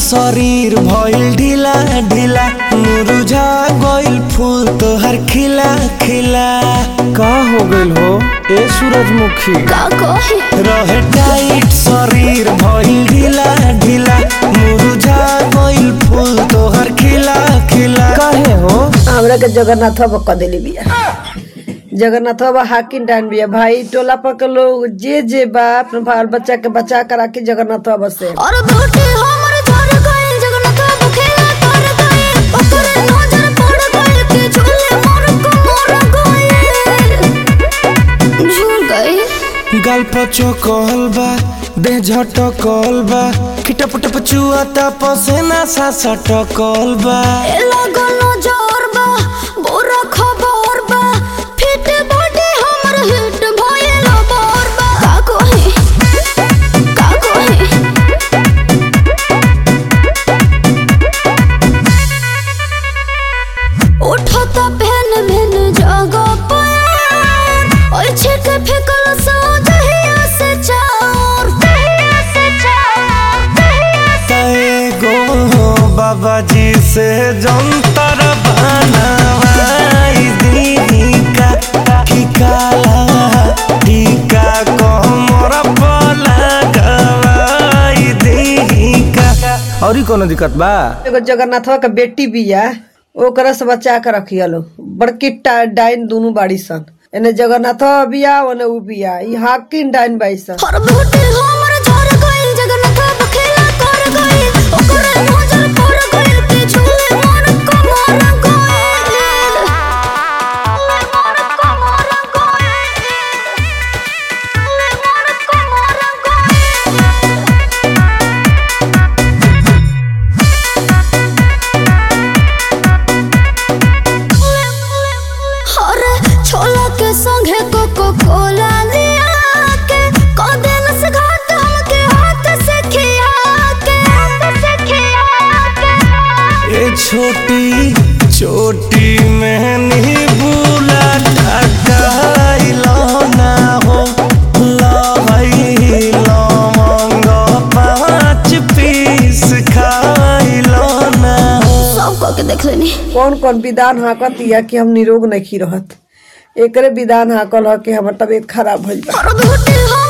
शरीर भइल ढीला ढीला मुरझा गइल फूल तोहर खिला खिला का हो गइल हो ए सूरजमुखी का कही रहे टाइट शरीर भइल ढीला ढीला मुरझा गइल फूल तोहर खिला खिला काहे हो हमरा के जगन्नाथ बाबा क देली बिया जगन्नाथ बाबा हाकिम डान बिया भाई टोला पर के लोग जे जे बा अपने बाल बच्चा के बचा कर राखी जगन्नाथ बाबा से और बेटी हमर झर गइल जगन्नाथ बाबू खेला कर गइल ओकरे नजर पड़ गइल कि झूले मोर को मोर गइल झूल गइल गाल पचो कहल बा देह झटकल बा खिटप टप चुआता पसेना सा सटकल बा ए लागल नजर बा बुरा खबर बा फिट बॉडी हमर हिट भइल बोर बा का कही का कही उठता पहन मैन जगह पर ओइ छिट फेकल सो दहिया से चार दहिया से चार दहिया से एगो बाबा जी से जंतर बनवाई दी का की काला टीका कमर पर लगवाई दी का और कोनो दिक्कत बा एगो जगन्नाथ बाबा के बेटी बिया ओकरा से बचा के रखिया लो बड़की टा- डाइन दोनों बाड़ी सन एने जगन्नाथ बाबा बिया ओने उ बिया ई हाकिम डाइन बाई सन हर बेटी हमर झर गइल जगन्नाथ बाबा खेला कर गइल ओकरे नजर पड़ गइल कि झूले मोर को मोर गइल मोर को मोर गइल मोर को मोर गइल अरे छोला के संगे कोको कोला लिया के कदेल से घाट हमके हाथ से खिया के हाथ से खिया के ये छोटी छोटी मैंने बुला टकाइलो ना हो लहई लवंग पाँच पीस खाइलो ना हो सब कह के देख लेनी कौन कौन विधान हाकत या कि हम निरोग नहीं रहत एकरे विधान हाकल ह कि हमर तबीयत खराब भइल बा और बेटी हम